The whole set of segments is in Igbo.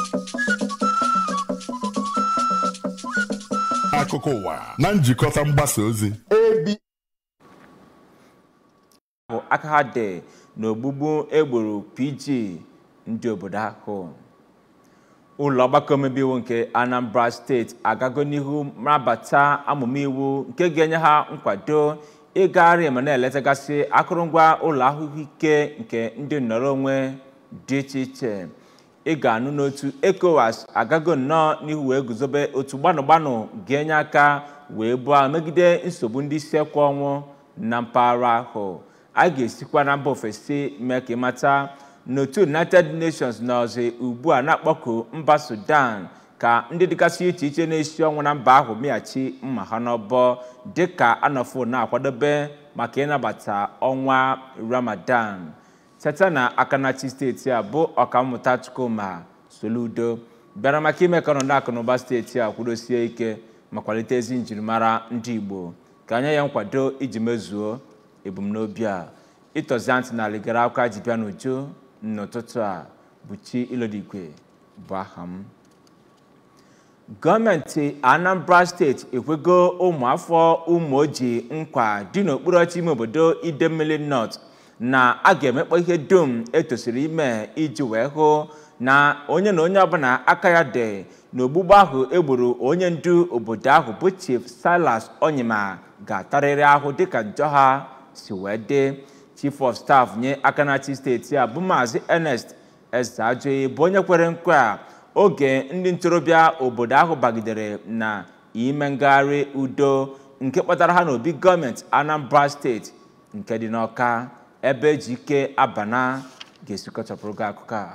akụkọ ụwa na njikọta mgbasa ozi bụ aka ha dị n'ogbugbu egburu pg ndị obodo ahụ ụlọ ọgbakọ omebe iwu nke anambra steeti agago n'ihu mabata amụma iwu nke ga-enye ha nkwado ịgagharị ma na-eletagasị akụrụngwa ụlọ ahụike nke ndị nnọrọ onwe dị iche iche ị ga-anụ n'otu ECOWAS agago nnọọ n'ihu wee guzobe otu gbanụ gbanụ ga-enye aka wee bụọ megide nsogbu ndị isi ekwe ọnwụ na mpaghara ahụ a ga-esikwa na mba ofesi mee ka ịmata n'otu united nations nọzi ugbu a na-akpọku mba sudan ka ndị dịgasị iche iche na-esi ọnwụ na mba ahụ mịghachi mma ha n'ọbọ dịka anọfo na-akwadobe maka ịnabata ọnwa ramadan teta na akanachi steeti a bụ ọkammụta chukwuma soludo bịara maka ime ka ọnọdụ akụnụba steeti a kwudosie ike ma kwalite ezi njirimara ndị igbo ka anya ya nkwado iji mezuo ebumnobi a ịtọzi ntị na aligara akwa ji bịa n'uju n'ụtụtụ a bụ chi ilodigwe bụ aha m gọọmenti anambra steeti ekwego ụmụafọ ụmụoji nkwa dị n'okpuru ọchị ime obodo idemmili north na a ga-emekpọ ihe dum etosiri ime iji wee hụ na onye na onye ọbụla aka ya dị n'ogbugbu ahụ egburu onye ndu obodo ahụ bụ chief silas onyema ga-atarịrị ahụ dịka njọ ha si wee dị chief of staff nye akanachi steeti a bụ maazị ernest ezeajoyi bụ onye kwere nkwa oge ndị ntorobịa obodo ahụ bagidere na ime ngagharị udo nke kpatara ha n'obi gọọmenti anambra steeti nke dị n'ọka ebe eji ike abana ga-esikọchapụrụ gị akụkọ a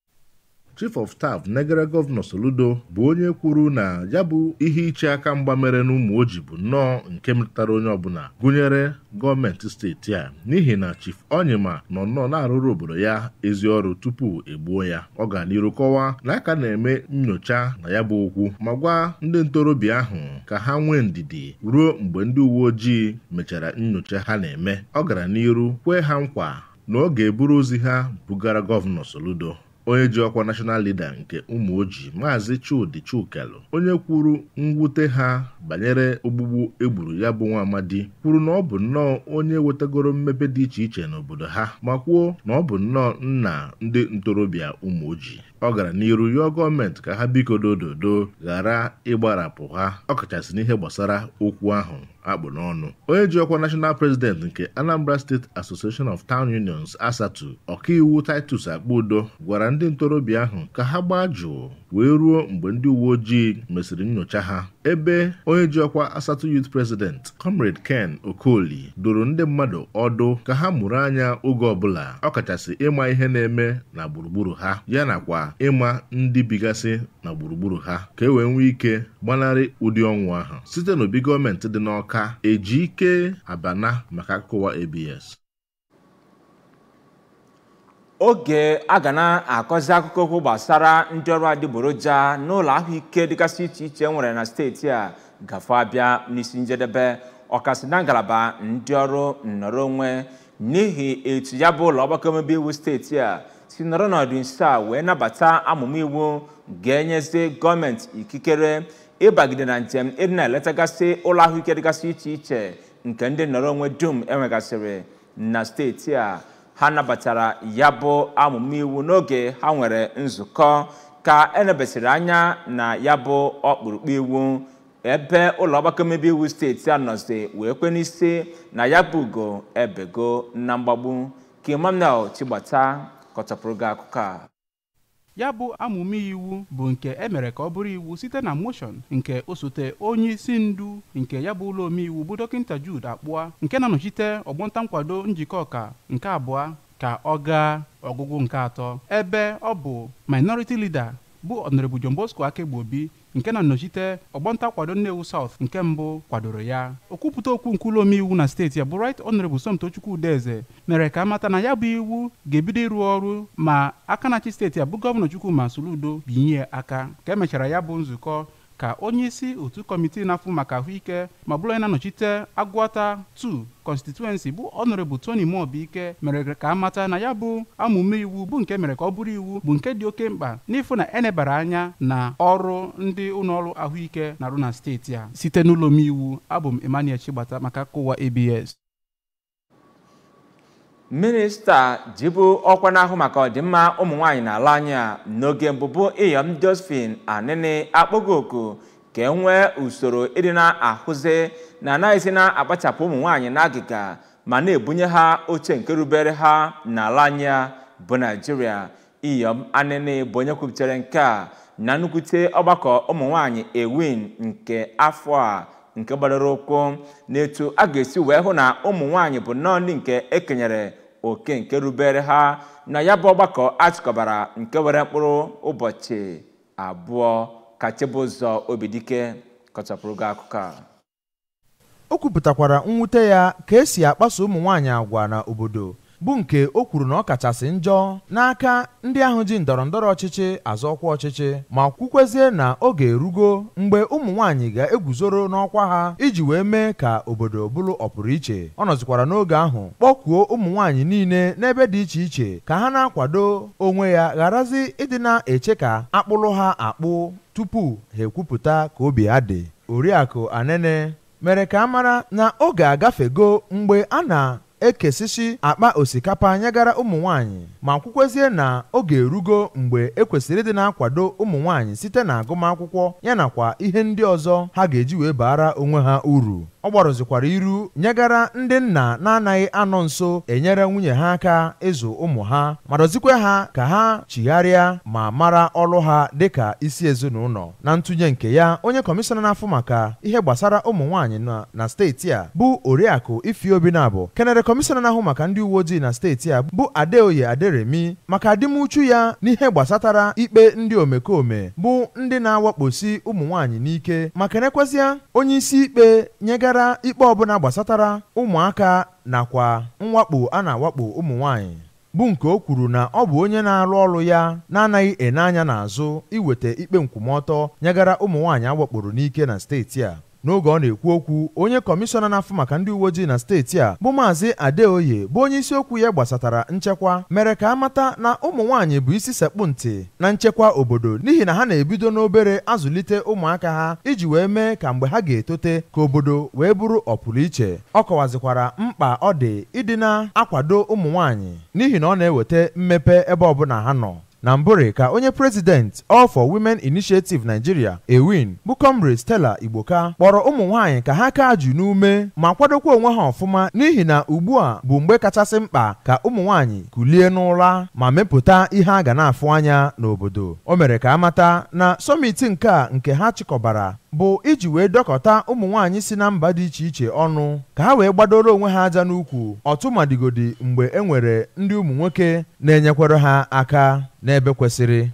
chief of staff negara gọvanọ soludo bụ onye kwuru na ya bụ ihe iche aka mgba mere n'ụmụ oji bụ nnọọ nke metụtara onye ọbụla gụnyere gọọmenti steeti a n'ihi na chief onyema nọ nnọọ na-arụrụ obodo ya ezi ọrụ tupu egbuo ya ọ ga n'iru kọwaa na aka na-eme nyocha na ya bụ okwu ma gwa ndị ntorobịa ahụ ka ha nwee ndidi ruo mgbe ndị uwe ojii mechara nyocha ha na-eme ọ gara n'iru kwee ha nkwa na ọ ga-eburu ozi ha bugara gọvanọ soludo onye ji ọkwa national leader nke ụmụ ojii maazị chudi chukelu onye kwuru mwute ha banyere ogbugbu egburu ya bụ nwa amadi kwuru na ọ bụ nnọọ onye wetagoro mmepe dị iche iche n'obodo ha ma kwuo na ọ bụ nnọọ nna ndị ntorobịa ụmụ ojii ọ gara n'iru yọọ gọọmenti ka ha biko dododo ghara ịgbarapụ ha ọkachasị n'ihe gbasara okwu ahụ akpụ n'ọnụ onye ji ọkwa national president nke anambra state association of town unions asatu ọkaiwu titus akpụdo gwara ndị ntorobịa ahụ ka ha gbaa jụụ wee ruo mgbe ndị uwe ojii mesịrị nyocha ha ebe onye ji ọkwa asatọ youth president comrade ken okoli doro ndị mmadụ ọdụ ka ha mụrụ anya oge ọbụla ọkachasị ịma ihe na-eme na gburugburu ha ya nakwa ịma ndị bigasị na gburugburu ha ka e wee nwee ike gbanarị ụdị ọnwụ ahụ site n'obi gọọmenti dị n'ọka eji ike abana maka akụkọwa abs oge a ga na-akọzi akụkọ okwu gbasara ndị ọrụ adịgboroja n'ụlọ ahụike dịgasị iche iche nwere na steeti a gafe abịa n'isi njedebe ọkasị na ngalaba ndị ọrụ nnọrọ onwe n'ihi etu ya bụ ụlọ ọgbakọ omebe iwu steeti a si nọrọ n'ọdụ nso a wee nabata amụma iwu ga-enyezi gọọmenti ikikere ịbagide na njem ịdị na-eletagasị ụlọ ahụike dịgasị iche iche nke ndị nnọrọ onwe dum enwegasịrị na steeti a ha nabatara ya bụ amụma iwu n'oge ha nwere nzukọ ka enebesịrị anya na ya bụ ọkpụrụkpụ iwu ebe ụlọ ọgbakọ omebe iwu steeti a nọzi wee kwe n'isi na ya bụ ugo ebego na mgbagbu ka emmanuel chigbata kọchapụrụ gị akụkọ a ya bụ amụma iwu bụ nke emere ka ọ bụrụ iwu site na moshọn nke osote onye isi ndu nke ya bụ ụlọ omeiwu bụ dọkịta Jude Akpụa nke na-anọchite ọgbọnta nkwado njikọ ọka nke abụọ ka ọ gaa ọgụgụ nke atọ ebe ọ bụ minority leader bụ Honorable John Bosco Akegbuobi nke na-anọchite ọgbọnta kwado Nnewi South nke mbụ kwadoro ya okwupụta okwu nke ụlọ omeiwu na steeti ya bụ Right Honorable Somtochukwu Udeze mere ka amata na ya bụ iwu ga-ebido ịrụ ọrụ ma aka na-achị steeti ya bụ gọvanọ Chukwuma Soludo binye aka ka emechara ya bụ nzukọ ka onye isi otu kọmitii na-afụ maka ahụike ma bụrụ onye na-anọchite agụata 2 constituency bụ ọnọrebụ tony mobiike mere ka a mata na ya bụ amụme iwu bụ nke mere ka ọ bụrụ iwu bụ nke dị oke mkpa n'ịfụ na enebara anya na ọrụ ndị ụlọọrụ ahụike na-arụ na steeti a site n'ụlọ omeiwu abụ m emmanuel chigbata maka akụwa abs minista jibu ọkwa n'ahụ maka ọdịmma ụmụ nwaanyị n'ala anyị a n'oge mbụbụ iyom josephine anini akpọgo oku ka e nwee usoro ịdị na-ahụzi na anaghịzi na-akpachapụ ụmụ nwaanyị n'agịga ma na-ebunye ha oche nke rubere ha n'ala anyị a bụ naijiria iyom anini bụ onye kwuputere nke a na nnukwute ọgbakọ ụmụ nwaanyị ewin nke afọ a nke gbadoro ụkwụ n'etu a ga-esi wee hụ na ụmụ nwaanyị bụ nnọọ ndị nke ekenyere oke nke rubere ha na ya bụ ọgbakọ achịkọbara nke were mkpụrụ ụbọchị abụọ ka chibụzọ obidike kọchapụrụ gị akụkọ a o kwupụtakwara mwute ya ka esi akpaso ụmụ nwaanyị agwa na obodo bụ nke o kwuru na ọ kachasị njọ n'aka ndị ahụ ji ndọrọ ndọrọ ọchịchị azọ ọkwa ọchịchị ma kwukwezie na oge erugo mgbe ụmụ nwaanyị ga-eguzoro n'ọkwa ha iji wee mee ka obodo bụrụ ọpụrụiche ọ nọzikwara n'oge ahụ kpọkuo ụmụ nwaanyị niile n'ebe dị iche iche ka ha na-akwado onwe ya gharazi ịdị na-eche ka akpụlụ ha akpụ tupu ha ekwupụta ka obi ha dị oriakụ anene mere ka a mara na oge agafego mgbe a na ekesisi akpa osikapa nyegara ụmụ nwanyị ma kwukwezie na oge erugo mgbe ekwesịrị ịdị na-akwado ụmụ nwanyị site na agụmakwụkwọ yanakwa ihe ndị ọzọ ha ga-eji wee baara onwe ha uru ọ gbarụzikwara iru nyegara ndị nna na-anaghị anọ nso enyere nwunye ha aka ịzụ ụmụ ha ma dọzikwa ha ka ha chigharịa ma mara ọrụ ha dịka isi ezinụlọ na ntụnye nke ya onye kọmishọna na-afụ maka ihe gbasara ụmụ nwaanyị na, na steeti a bụ oriakụ ifeobi na-abụ kenere kọmishọna na-ahụ maka ndị uwe ojii na steeti a bụ adeoye aderemi maka adịmuchu ya n'ihe gbasatara ikpe ndị omekome bụ ndị na-awakposi ụmụ nwaanyị n'ike ma kenekwazịa onye isi ikpe nyegara gara ikpe ọbụla gbasatara ụmụaka nakwa mwakpo a na-awakpo ụmụ nwanyị bụ nke o kwuru na ọ bụ onye na-arụ ọrụ ya na-anaghị ene anya n'azụ iweta ikpe nkwụmọtọ nyegara ụmụ nwaanyị awakporo n'ike na steeti a n'oge ọ na-ekwu okwu onye kọmishọna na-afụ maka ndị uwe ojii na steeti a bụ maazị adeoye bụ onye isiokwu ya gbasatara nchekwa mere ka a mata na ụmụ nwaanyị bụ isi sekpụ ntị na nchekwa obodo n'ihi na ha na-ebido n'obere azụlite ụmụaka ha iji wee mee ka mgbe ha ga-etote ka obodo wee bụrụ ọpụrụ iche ọ kọwazikwara mkpa ọ dị ịdị na-akwado ụmụ nwaanyị n'ihi na ọ na-eweta mmepe ebe ọbụla ha nọ na mbụrị ka onye prezident All for Women Initiative Nigeria ewin bụ comrade Stella Igboka kpọrọ ụmụ nwaanyị ka ha kaa jụ n'ume ma kwadokwa onwe ha ọfụma n'ihi na ugbu a bụ mgbe kachasị mkpa ka ụmụ nwaanyị kulie n'ụra ma mepụta ihe a ga na-afụ anya n'obodo o mere ka amata na sọmiti nke a nke ha chịkọbara bụ iji wee dọkọta ụmụ nwaanyị si na mba dị iche iche ọnụ ka ha wee gbadoro onwe ha aja n'ukwu ọtụmadigodi mgbe e nwere ndị ụmụ nwoke na-enyekwara ha aka n'ebe kwesịrị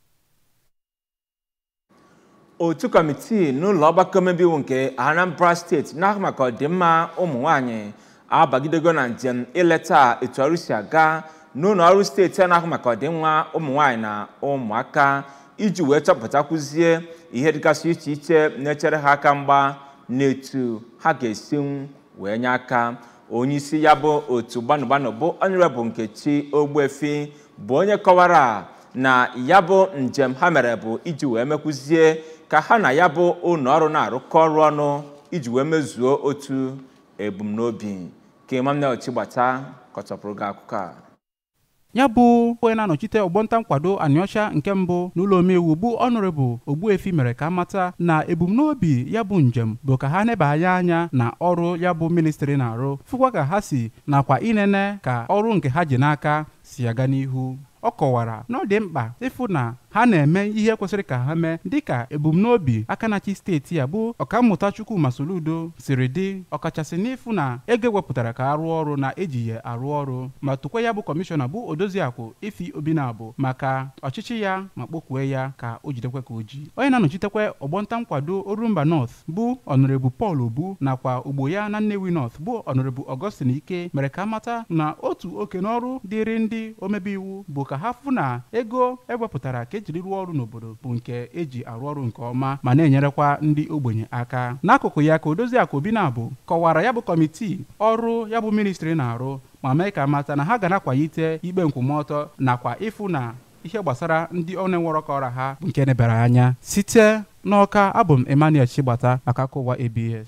otu kọmitii n'ụlọ ọgbakọ omebe iwu nke anambra steeti na-ahụ maka ọdịmma ụmụ nwanyị abagidego na njem ileta etu ọrụ si aga n'ụlọ ọrụ steeti a na-ahụ maka ọdịmma ụmụ nwanyị na ụmụaka iji wee chọpụtakwuzie ihe dịgasị iche iche na-echere ha aka mgba n'etu ha ga-esi wee nye aka onye isi ya bụ otu gbanụgbanụ bụ ọnụrebụ nkechi ogbuefi bụ onye kọwara na ya bụ njem ha mere bụ iji wee mekwuzie ka ha na ya bụ ụlọ ọrụ na-arụkọ ọrụ ọnụ iji wee mezuo otu ebumnobi ka Emmanuel Chigbata kọchapụrụ gị akụkọ a ya bụ onye na-anọchite ọgbọnta nkwado anịọcha nke mbụ n'ụlọ omeiwu bụ ọnọrebụ ogbuefi mere ka amata na ebumnobi ya bụ njem bụ ka ha nebanye anya na ọrụ ya bụ ministri na-arụ fụkwa ka ha si nakwa inene ka ọrụ nke ha ji n'aka si aga n'ihu ọ kọwara na ọ dị mkpa ịfụ na ha na-eme ihe kwesịrị ka ha mee dịka ebumnobi aka na-achị steeti a bụ ọkammụta Chukwuma Soludo siri dị ọkachasị n'ịfụ na ego ewepụtara ka arụ ọrụ na eji ya arụ ọrụ ma tụkwa ya bụ kọmishọna bụ odoziakụ ifi obinabụ maka ọchịchị ya ma kpọkwue ya ka o jidekwe ka o ji onye na-anọchitekwa ọgbọnta nkwado Orumba North bụ ọnọrebu Paul Obu nakwa ogbo ya na Nnewi North bụ ọnọrebu Augustine Ike mere ka amata na otu oke n'ọrụ dịrị ndị omebe iwu bụ ka ha fụ na ego ewepụtara ka ejiri rụọ ọrụ n'obodo bụ nke eji arụ ọrụ nke ọma ma na-enyerekwa ndị ogbenye aka n'akụkụ ya ka odoziakụ obinabụ kọwara ya bụ kọmitii ọrụ ya bụ ministri na-arụ ma mee ka mata na ha ga na-akwalite ikpe nkwụmọtọ nakwa ịfụ na ihe gbasara ndị ọ na-enwerọ ka ọra ha bụ nke nebere anya site n'ọka abụ m emmanuel chigbata maka akụkọ ụwa abs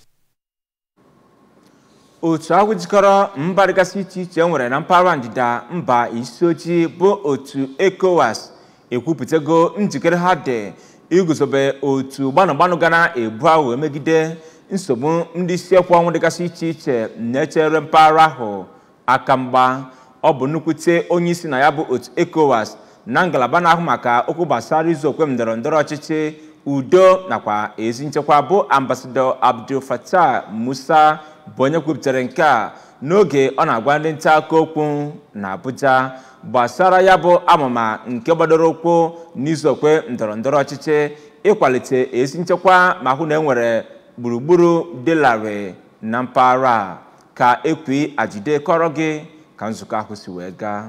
otu ahụ jikọrọ mba dịgasị iche iche nwere na mpaghara ndịda mba isi ojii bụ otu ecowas ekwupụtago njikere ha dị iguzobe otu gbanụgbanụ ga na-ebu ahụ megide nsogbu ndị isi ekwu ọnwụ dịgasị iche iche na-echere mpaghara ahụ aka mgba ọ bụ nnukwute onye isi na ya bụ otu ecowas na ngalaba na-ahụ maka okwu gbasara izu okwe ndọrọ ndọrọ ọchịchị udo nakwa ezi nchekwa bụ ambasadọ abdul fatah musa bụ onye kwupụtara nke a n'oge ọ na-agwa ndị nta akụkọ okwu na abuja gbasara ya bụ amụma nke gbadoro ụkwụ n'izu okwe ndọrọ ndọrọ ọchịchị ịkwalite ezi nchekwa ma hụ na enwere gburugburu dị larịị na mpaghara a ka ekwi ajide kọrọ gị ka nzukọ ahụ si wee gaa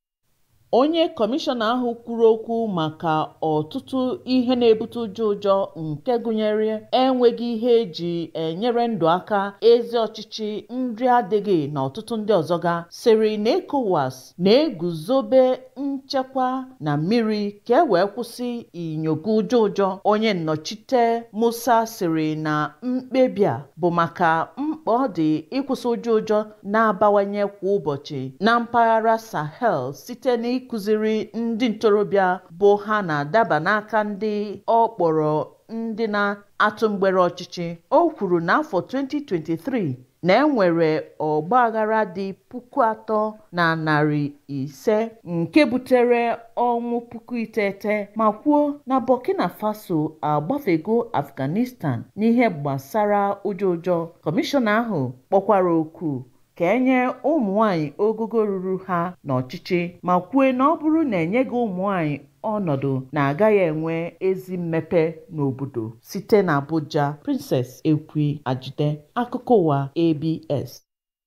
onye kọmishọna ahụ kwuru okwu maka ọtụtụ ihe na-ebute ụjọ ụjọ nke gụnyere enweghị ihe eji enyere ndụ aka ezi ọchịchị nri adịghị na ọtụtụ ndị ọzọ ga siri na ECOWAS na-eguzobe nchekwa na mmiri ka e wee kwụsị inyogo ụjọ ụjọ onye nnọchite Musa siri na mkpebi a bụ maka mkpa ọ dị ịkwụsị ụjọ ụjọ na-abawanye kwa ụbọchị na mpaghara Sahel site na ịkụziri ndị ntorobịa bụ ha na-adaba n'aka ndị ọ kpọrọ ndị na-atụ mgbere ọchịchị o kwuru n'afọ 2023 na enwere ọgbaghara dị puku atọ na narị ise nke butere ọnwụ puku iteghete ma kwuo na Burkina Faso agbafego Afghanistan n'ihe gbasara ụjọ ụjọ kọmishọna ahụ kpọkwara oku ka enye ụmụ nwanyị ogogo ruru ha n'ọchịchị ma kwue na ọ bụrụ na enyeghị ụmụ nwanyị ọnọdụ na-agaghị enwe ezi mmepe n'obodo site na Abuja Princess Ekwi Ajide akụkọ ụwa ABS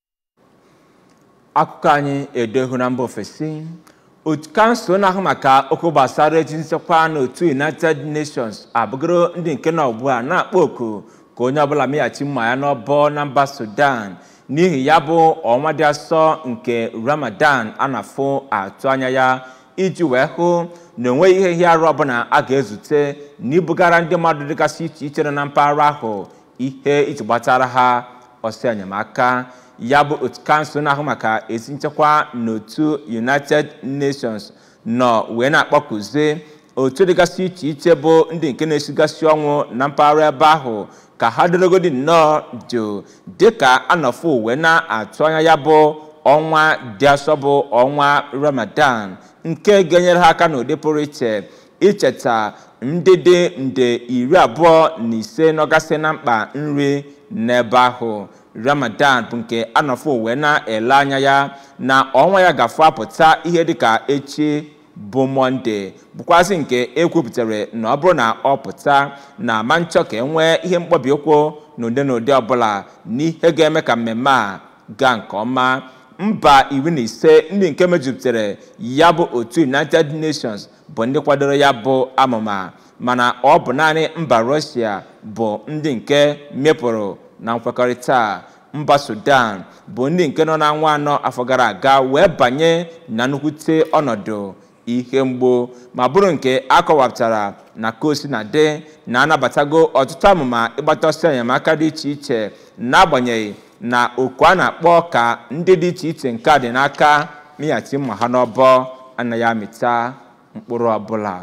akụkọ anyị edohu na mba ofesi otu kansụl na-ahụ maka okwu gbasara ezi nchekwa n'otu united nations abụgoro ndị nke nọ ugbu a na-akpọ oku ka onye ọbụla meghachi mma ya n'ọbọ na mba sudan n'ihi ya bụ ọnwa dị asọ nke ramadan a na-afụ atụ anya ya iji wee hụ na onweghị ihe ihe arụ ọbụla a ga-ezute n'ibugara ndị mmadụ dịgasị iche iche nọ na mpaghara ahụ ihe iji gbatara ha ọsọ enyemaka ya bụ otu kansụl na-ahụ maka ezi nchekwa n'otu united nations nọ wee na-akpọkuzi otu dịgasị iche iche bụ ndị nke na-esigasị ọnwụ na mpaghara ebe ahụ ka ha dorogodi nnọọ jụụ dịka anọfụ wee na-atụ anya ya bụ ọnwa dị asọ bụ ọnwa ramadan nke ga-enyere ha aka n'ụdị pụrụ iche icheta ndị dị nde iri abụọ na ise nọgasị na mkpa nri n'ebe ahụ ramadan bụ nke anọfụ wee na-ele anya ya na ọnwa ya gafụ apụta ihe dịka echi bụ mọnde bụkwazị nke ekwupụtara na ọ bụrụ na ọ pụta na ma nchọ ka e nwee ihe mkpọbi ụkwụ n'ụdị n'ụdị ọbụla n'ihe ga-eme ka mmemme a gaa nke ọma mba iri na ise ndị nke mejupụtara ya bụ otu united nations bụ ndị kwadoro ya bụ amụma mana ọ bụ naanị mba rọshia bụ ndị nke mepụrụ na nkwekọrịta mba sudan bụ ndị nke nọ na nwa anọ afọ gara aga wee banye na nnukwute ọnọdụ ihe mgbu ma bụrụ nke akọwapụtara na kosi na de na-anabatago ọtụtụ amụma ịgbata ọsọ enyemaka dị iche iche n'agbanyeghị na oku a na-akpọ ka ndị dị iche iche nke a dị n'aka mịghachi mma ha n'ọbọ anaghị amịta mkpụrụ ọbụla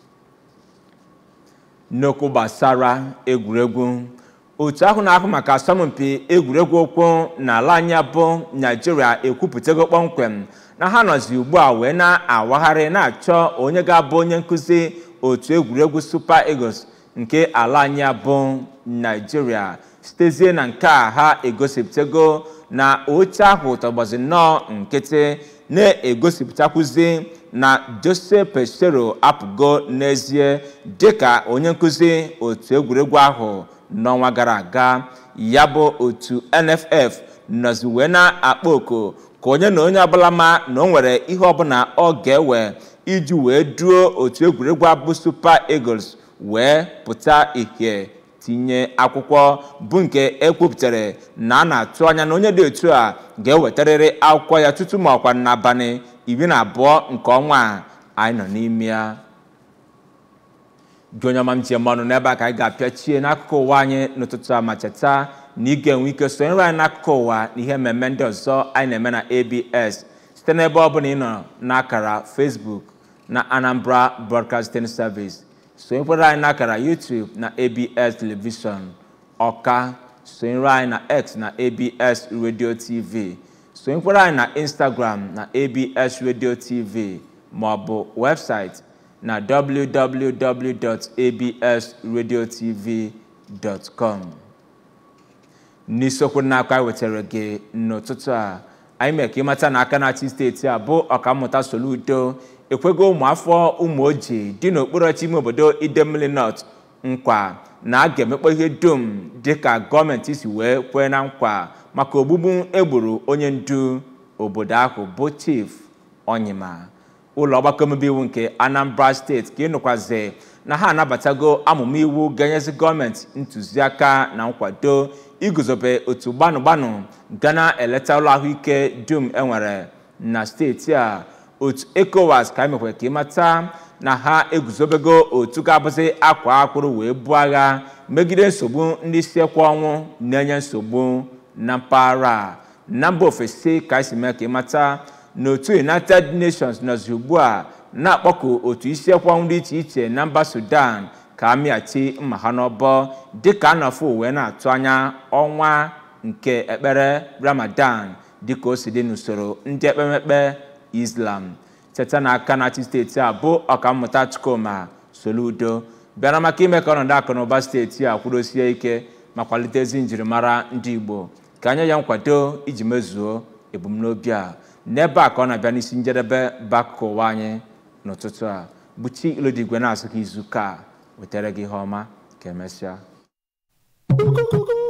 n'okwu gbasara egwuregwu otu ahụ na-ahụ maka asọmpi egwuregwu ụkwụ n'ala anyị bụ naijiria ekwupụtago kpọmkwem na ha nọzi ugbu a wee na-awagharị na-achọ onye ga-abụ onye nkụzi otu egwuregwu super eagles nke ala anyị bụ naijiria sitezie na nke a ha egosipụtago na oche ahụ tọgbazi nnọọ nkịtị na-egosipụtakwuzi na jose pesero apụgo n'ezie dịka onye nkụzi otu egwuregwu ahụ n'ọnwa gara aga ya bụ otu nff nọzi wee na-akpọ oku ka onye na onye ọbụla ma na o nwere ihe ọbụla ọ ga-ewe iji wee duo otu egwuregwu abụ super eagles wee pụta ihe tinye akwụkwọ bụ nke ekwupụtara na a na-atụ anya na onye dị otu a ga-ewetarịrị akwụkwọ ya tutu ma ọkwa n'abalị iri na abụọ nke ọnwa a anyị nọ n'ime ya gị onye ọma m ji eme ọnụ n'ebe a ka anyị ga-apịachie n'akụkụ ụwa anyị n'ụtụtụ a ma cheta na ị ga-enwe ike sonyere anyị n'akụkụ ụwa na ihe mmemme ndị ọzọ anyị na-eme na abs site n'ebe ọ bụla ị nọ n'akara facebook na anambra broadcasting service sonyekwara anyị n'akara youtube na abs television ọka sonyere anyị na x na abs radio tv sonyekwara anyị na instagram na abs radio tv ma ọ bụ webụsaịtị na www.absradiotv.com n'isiokwu n'aka anyị wetara gị n'ụtụtụ a anyị mere ka ịmata na aka na-achị steeti a bụ ọkammụta Soludo ekwego ụmụafọ ụmụ ojii dị n'okpuru ọchị ime obodo Idemili North nkwa na a ga-emekpọ ihe dum dịka gọọmenti si wee kwee na nkwa maka ogbugbu egburu onye ndu obodo ahụ bụ Chief Onyema ụlọ ọgbakọ omebe iwu nke Anambra steeti ka ịnụkwazi na ha anabatago amụma iwu ga-enyezi gọọmenti ntụziaka na nkwado iguzobe otu gbanụ gbanụ ga na-eleta ụlọ ahụike dum enwere na steeti a otu ECOWAS ka emekwara ka ịmata na ha eguzobego otu ga-abụzi akwa akpụrụ wee buo agha megide nsogbu ndị isi ekwe ọnwụ na-enye nsogbu na mpaghara a na mba ofesi ka esi mee ka ịmata n'otu united nations nọzi ugbu a na-akpọku otu isi ekwe ọnwụ dị iche iche na mba sudan ka amịachi mma ha n'ọbọ dịka a nọfụ wee na-atụ anya ọnwa nke ekpere ramadan dịka o si dị n'usoro ndị ekpemekpe islam cheta na aka na-achị steeti a bụ ọkammụta Chukwuma Soludo bịara maka ime ka ọnọdụ akụ na ụba steeti a kwudosie ike ma kwalite ezi njirimara ndị igbo ka anya ya nkwado iji mezuo ebumnobi a n'ebe a ka ọ na-abịa n'isi njedebe bakụkụ ụwa anyị n'ụtụtụ a buchi ilodigwe na-asụ ka izu ka wetara gị ihe ọma ka emesịa